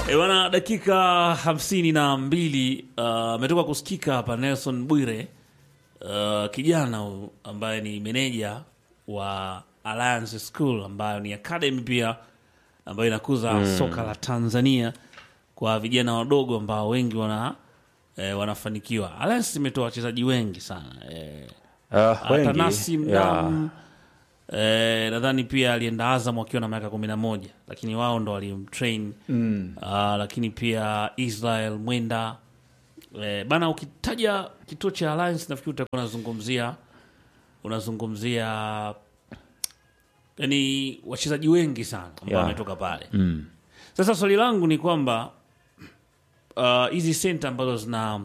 E bwana, dakika hamsini na mbili ametoka kusikika hapa Nelson Bwire uh, kijana huyu ambaye ni meneja wa Alliance School ambayo ni academy pia ambayo inakuza soka la Tanzania kwa vijana wadogo ambao wengi wana eh, wanafanikiwa. Alliance imetoa wachezaji wengi sana eh, Uh, hata Nasi wengi yeah. Mdamu eh, nadhani pia alienda Azam akiwa na miaka kumi na moja lakini wao ndo walimtrain mm. uh, lakini pia Israel Mwenda eh, bana, ukitaja kituo cha Alliance nafikiri utakuwa unazungumzia unazungumzia yani wachezaji wengi sana ambao Yeah. wametoka pale mm. Sasa swali langu ni kwamba uh, hizi senta ambazo zina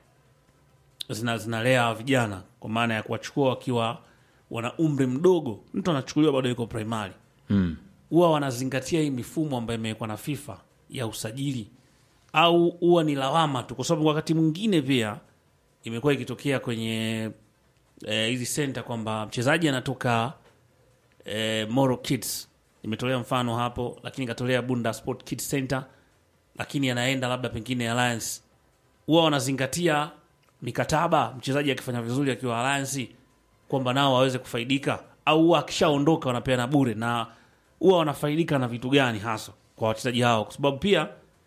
zina zinalea vijana kwa maana ya kuwachukua wakiwa wana umri mdogo, mtu anachukuliwa bado yuko primary, huwa wanazingatia hii mifumo ambayo imewekwa na FIFA ya usajili, au huwa ni lawama tu? Kwa sababu wakati mwingine pia imekuwa ikitokea kwenye eh, hizi senta kwamba mchezaji anatoka eh, Moro Kids, imetolea mfano hapo, lakini katolea Bunda Sport Kids Center, lakini anaenda labda pengine Alliance huwa wanazingatia mikataba, mchezaji akifanya vizuri akiwa Alliance kwamba nao waweze kufaidika, au huwa akishaondoka wanapeana bure, na huwa wanafaidika na vitu gani hasa kwa wachezaji hao? Kwa sababu pia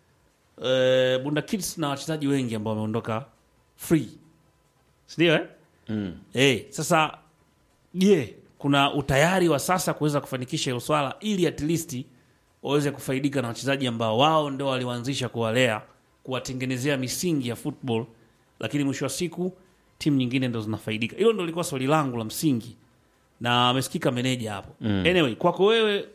e, Bunda Kids na wachezaji wengi ambao wameondoka free, sindio eh? mm. Eh, sasa je, kuna utayari wa sasa kuweza kufanikisha hilo swala ili at least waweze kufaidika na wachezaji ambao wao ndio waliwaanzisha kuwalea, kuwatengenezea misingi ya football, lakini mwisho wa siku timu nyingine ndo zinafaidika. Hilo ndo lilikuwa swali langu la msingi, na amesikika meneja hapo. Anyway, kwako wewe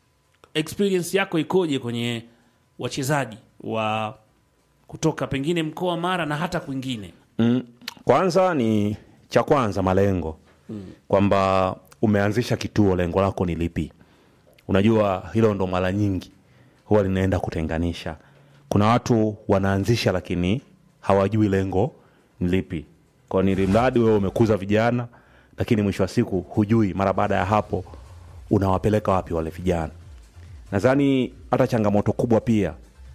experience yako ikoje kwenye wachezaji wa kutoka pengine mkoa Mara na hata kwingine? Mm, kwanza ni cha kwanza malengo kwamba umeanzisha kituo, lengo lako ni lipi? Unajua hilo ndo mara nyingi huwa linaenda kutenganisha. Kuna watu wanaanzisha lakini hawajui lengo ni lipi, kwa ni mradi wewe umekuza vijana, lakini mwisho wa siku hujui mara baada ya hapo unawapeleka wapi wale vijana. Nadhani hata changamoto kubwa pia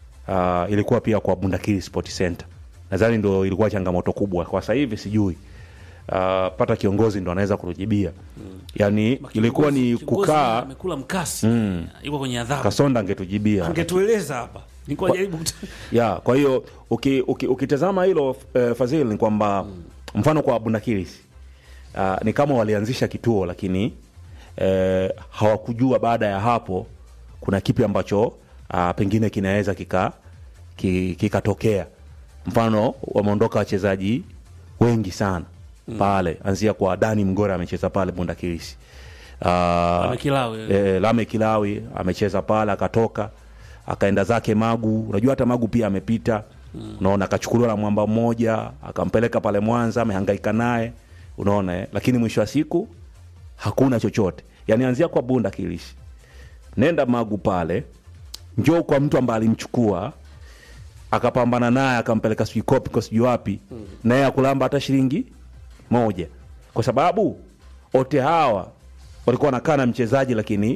uh, ilikuwa pia kwa Bundakiri Sport Center. Nadhani ndo ilikuwa changamoto kubwa kwa sasa hivi, sijui uh, pata kiongozi ndo anaweza kutujibia yani ilikuwa ni Kiongozi kukaa amekula mkasi yuko kwenye adhabu, Kasonda angetujibia angetueleza hapa. Nilikuwa jaribu kuta- ya kwa hiyo uki, uki, ukitazama hilo eh, Fadhili ni kwamba mfano kwa Bundakiris uh, ni kama walianzisha kituo lakini eh, hawakujua baada ya hapo kuna kipi ambacho uh, pengine kinaweza kika ki- kikatokea. Mfano wameondoka wachezaji wengi sana pale, anzia kwa Dani Mgora amecheza pale Bundakiris uh, Amekilawe. e, Lame Kilawi amecheza pale akatoka akaenda zake Magu. Unajua hata Magu pia amepita unaona, akachukuliwa na mwamba mmoja akampeleka pale Mwanza, amehangaika naye unaona eh? Lakini mwisho wa siku hakuna chochote, yani anzia kwa Bunda Kilishi, nenda Magu pale, njoo kwa mtu ambaye alimchukua akapambana naye akampeleka sijui Kopiko sijui wapi, naye akulamba hata shilingi moja, kwa sababu wote hawa walikuwa wanakaa na mchezaji lakini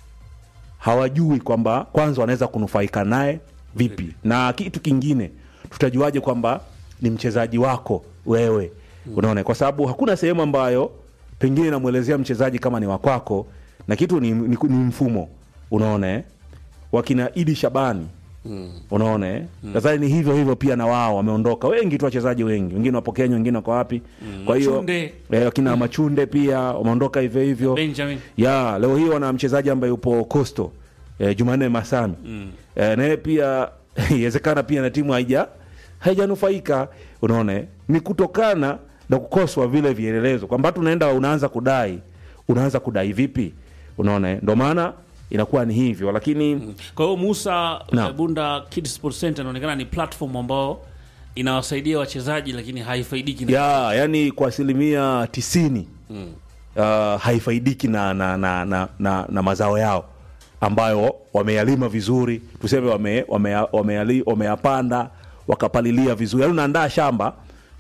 hawajui kwamba kwanza wanaweza kunufaika naye vipi, na kitu kingine tutajuaje kwamba ni mchezaji wako wewe? Unaona, kwa sababu hakuna sehemu ambayo pengine namwelezea mchezaji kama ni wakwako, na kitu ni, ni, ni mfumo unaona eh? wakina Idi Shabani unaona eh? nadhani ni hivyo hivyo pia na wao wameondoka wengi tu wachezaji wengi, wengine wapo Kenya, wengine wako wapi. Kwa hiyo Machunde. eh, wakina Machunde pia wameondoka hivyo hivyo Benjamin ya leo hii wana mchezaji ambaye yupo Coastal eh, Jumanne Masami eh, naye pia iwezekana pia na timu haija haijanufaika. Unaona eh? ni kutokana na kukoswa vile vielelezo kwamba hatu unaenda unaanza kudai unaanza kudai vipi? Unaona eh? ndio maana inakuwa ni hivyo, lakini Kwa hiyo Musa Naam. eh, Bunda Kids Sports Center inaonekana ni platform ambao inawasaidia wachezaji lakini haifaidiki na ya yani kwa asilimia tisini uh, haifaidiki na, na, na, na, na, na mazao yao ambayo wameyalima vizuri, tuseme wame, wame, wame, wameyapanda wakapalilia vizuri, yani unaandaa shamba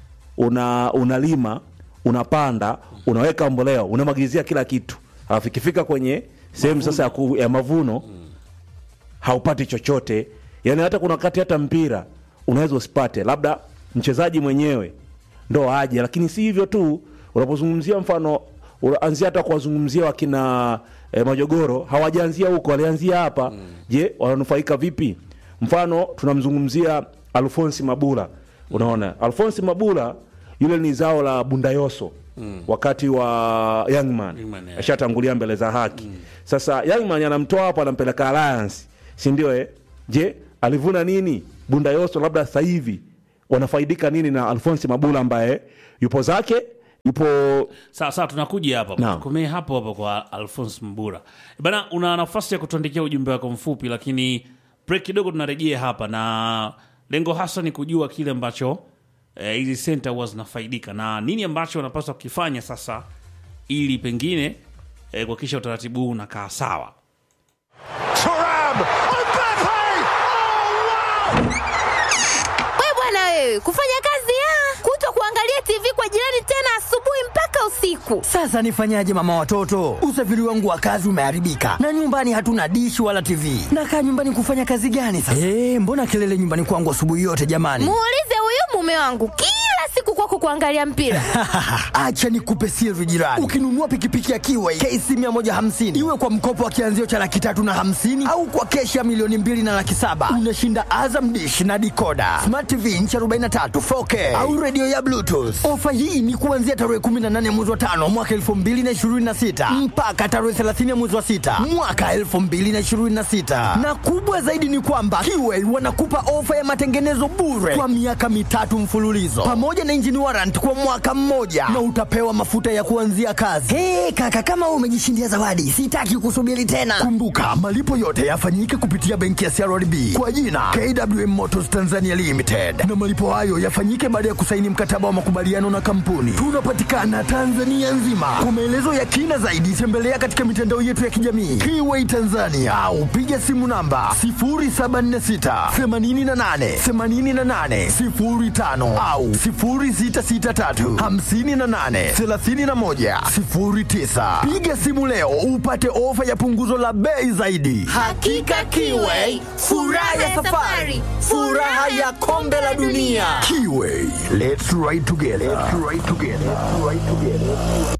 una, unalima unapanda unaweka mbolea unamwagilizia kila kitu, alafu ikifika kwenye sehemu sasa ya, ku, ya mavuno haupati chochote yani hata kuna wakati hata mpira unaweza usipate labda mchezaji mwenyewe ndo aje lakini si hivyo tu unapozungumzia mfano unaanzia hata kuwazungumzia wakina eh, majogoro hawajaanzia huko walianzia hapa mm. je wananufaika vipi mfano tunamzungumzia alfonsi mabula unaona alfonsi mabula yule ni zao la bundayoso mm. wakati wa youngman Youngman, yeah. ashatangulia mbele za haki mm. sasa youngman anamtoa hapo anampeleka alliance si ndio eh? je alivuna nini bundayoso labda sasa hivi wanafaidika nini na alfonsi mabula ambaye yupo zake yupo sawa sawa tunakuja hapa Naam. tukomee hapo hapo kwa alphonse mbura bana una nafasi ya kutuandikia ujumbe wako mfupi lakini break kidogo tunarejea hapa na lengo hasa ni kujua kile ambacho eh, hizi senta huwa zinafaidika na nini ambacho wanapaswa kukifanya sasa ili pengine eh, kuhakikisha utaratibu huu unakaa sawa Turam! Mbappe! Oh, wow! We bwana wewe, kufanya kazi ya kuto kuangalia TV kwa jirani tena asubuhi mpaka usiku. Sasa nifanyaje mama watoto? Usafiri wangu wa kazi umeharibika na nyumbani hatuna dishi wala TV. Nakaa nyumbani kufanya kazi gani sasa? Eh, mbona kelele nyumbani kwangu asubuhi yote jamani? Muulize huyu mume wangu kila siku kwako kuangalia mpira. Acha nikupe siri jirani. Ukinunua pikipiki ya Kiway KC 150 iwe kwa mkopo wa kianzio cha laki tatu na hamsini au kwa keshi ya milioni mbili na laki saba unashinda Azam dish na dikoda, smart TV inchi 43 4K au redio ya Bluetooth. Ofa hii ni kuanzia tarehe 18 mwezi wa tano mwaka 2026 mpaka tarehe 30 mwezi wa sita mwaka 2026, na kubwa zaidi ni kwamba Kiway wanakupa ofa ya matengenezo bure kwa miaka mitatu mfululizo pamoja na engine warrant kwa mwaka mmoja na utapewa mafuta ya kuanzia kazi. Hey, kaka kama wewe umejishindia zawadi, sitaki kusubiri tena. Kumbuka malipo yote yafanyike kupitia benki ya CRDB kwa jina KWM Motors Tanzania Limited, na malipo hayo yafanyike baada ya kusaini mkataba wa makubaliano na kampuni. Tunapatikana Tanzania nzima. Kwa maelezo ya kina zaidi, tembelea katika mitandao yetu ya kijamii Kiway Tanzania au piga simu namba 0746 88 88 05 au 0663 58 31 09. Piga simu leo upate ofa ya punguzo la bei zaidi. Hakika Kiway, furaha ya safari, furaha ya kombe la dunia. Kiway, let's ride together. Let's ride together. Let's ride together.